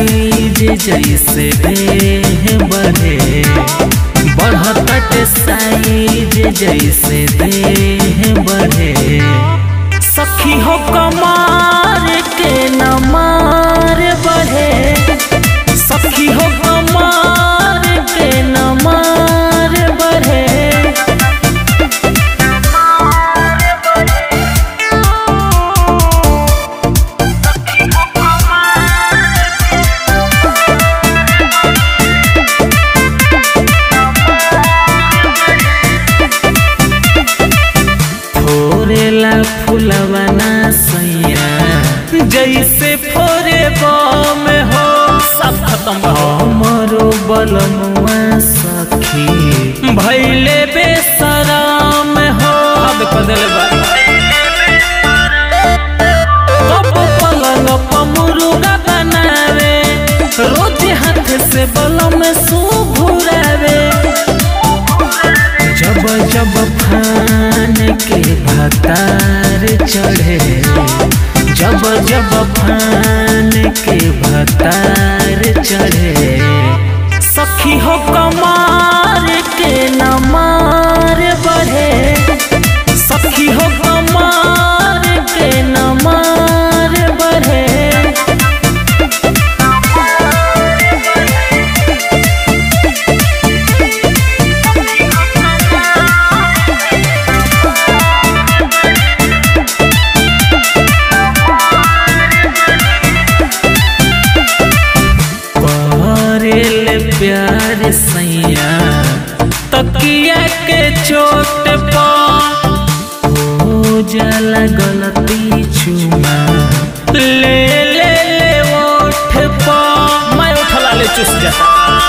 size जैसे देह बढ़े बढ़त साइज जैसे देह बढ़े सखी हो कमार के न मार बढ़े सखी हो कमार के न मार बढ़े फोरेला फुलवना सैया जैसे फोरे बम हो सब खत्म हमरो बलमुआ सखी भैले बेसराम हो अब कदल कब पलंग पमुरुगा बनावे रोज हाथ से बलम सुभुरावे जब जब फान के भतार चढ़े जब जब फान के भतार चढ़े सखी हो कमार के न मार बढ़े सखी हो कमार के न मार बढ़े करेल प्यार सैया तकिया के चोट पा हो जाला गलती चुमा ले ले ले ओठ पा मैं उठला ले चुस जाता